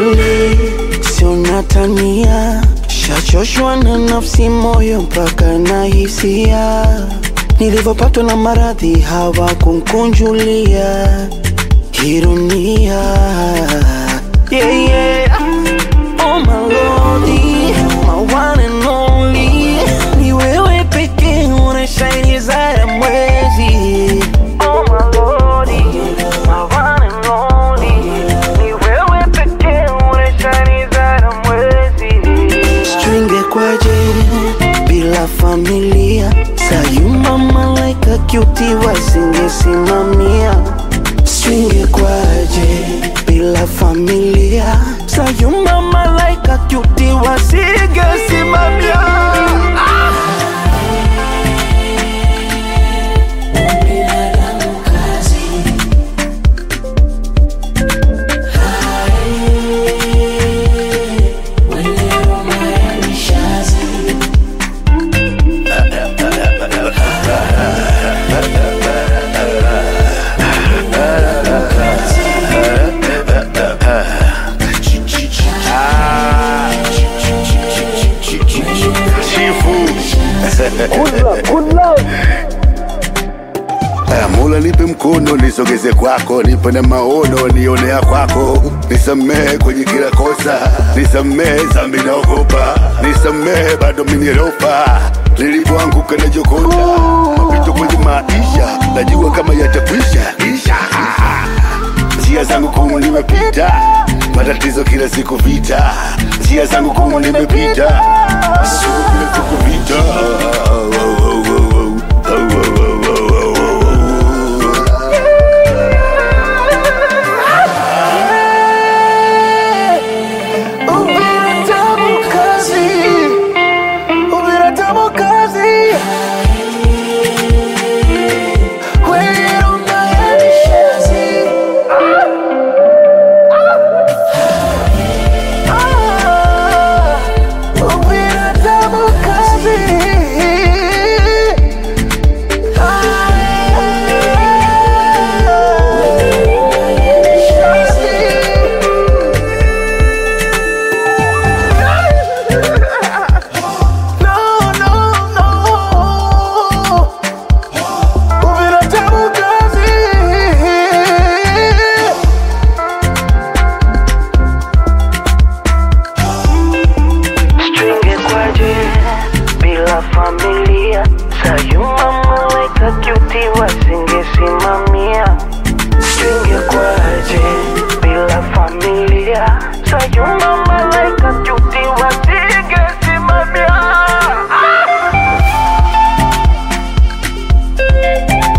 kweli, sio natania, shachoshwa na nafsi, moyo mpaka na hisia. Nilivyopatwa na maradhi hawakunkunjulia ironia. Yeah, yeah. Oh my lordy, my one and only, ni wewe pekee unashine zaidi ya mwezi. Oh my lordy, my one and only, ni wewe pekee unashine zaidi ya mwezi. Stringe kwaje bila familia, sayuma malaika cutie wasingesimamia. Stringe kwaje bila familia, sayuma malaika cutie wasingesimamia. Aya, Mola nipe mkono nisogeze kwako, nipe na maono nionea kwako, nisamehe kwenye kila kosa, nisamehe zambi naogopa, nisamehe bado minieropa nilipoanguka na jokota mapito kwenye maisha, najua kama yatakwisha isha njia zangu kumu nimepita, matatizo kila siku vita, njia zangu kumu nimepita, siku kila siku vita